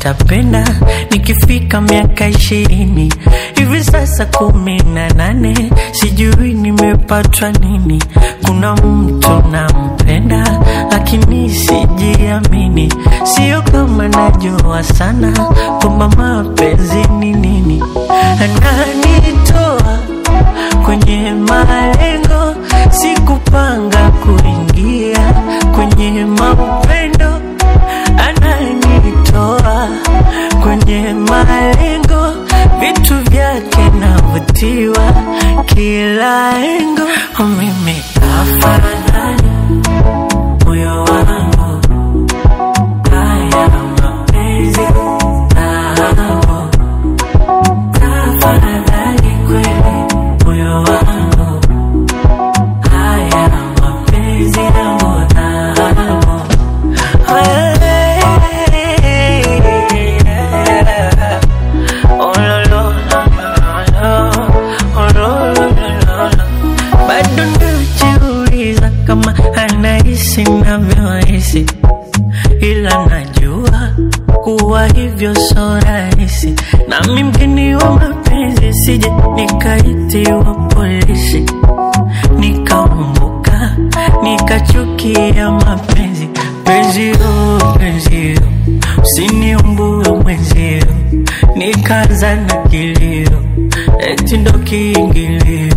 nitapenda nikifika miaka ishirini hivi sasa kumi na nane sijui nimepatwa nini kuna mtu nampenda lakini sijiamini sio kama najua sana kwamba mapenzi ni nini ananitoa kwenye malengo sikupanga kuingia kwenye mapendo ananitoa kwenye malengo vitu vyake navutiwa kila engo mimi afadhali moyo wangu haya mapenzi nao tafadhali kweli moyo wangu haya mapenzi yangu nao bado najiuliza kama anahisi navyohisi ila najua kuwa hivyo so rahisi nami mgeni wa mapenzi sije nikaitiwa polisi nikaumbuka nikachukia mapenzi penzio penzio usiniumbue mwenzio nikaza na kilio eti ndo kiingilio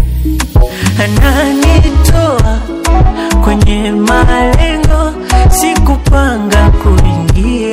ananitoa kwenye malengo sikupanga kuingia